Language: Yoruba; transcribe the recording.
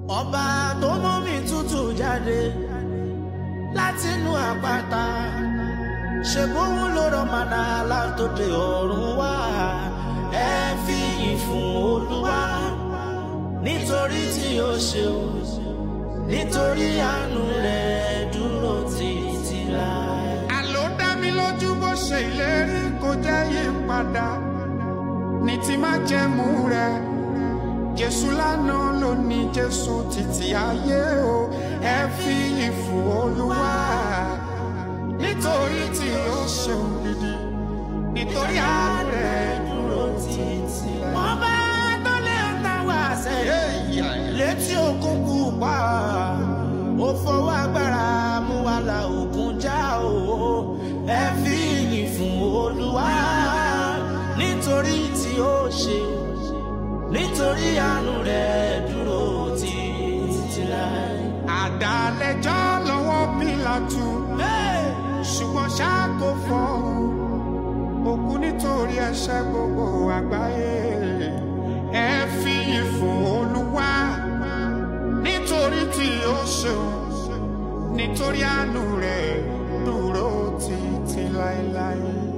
ọba tó mú mi tútù jáde látinú àpáta ṣèbóhùn ló rọ màdà látòdè ọ̀run wá ẹ fi ìyìn fún olúwa nítorí tí ó ṣeun nítorí àánú rẹ̀ dúró títí láé. àló dá mi lójú bó ṣe ìlérí kò jẹ́ yí padà ní ti má jẹ́mú rẹ̀ jésù lánàá ló ní jésù títí ayé o ẹ fi yìn fún olúwa nítorí tí ó ṣeun gidi nítorí àánú rẹ̀ dúró títí láé. ọba tó lé ọ̀tàwà sẹ́yìn létí òkun pupa ó fọwọ́ agbára mú wa la òkun já o ẹ fi ìyìn fún olúwa nítorí tí ó ṣe nítorí àánú rẹ̀ dúró títí láé. àdàlẹ́jọ́ lọ́wọ́ pílàtù ṣùgbọ́n ṣáà kò fọ́hùn òkú nítorí ẹ̀ṣẹ̀ gbogbo àgbáyé ẹ fi ìyìn fún olúwa nítorí tí ó ṣeun nítorí àánú rẹ̀ dúró títí láéláé.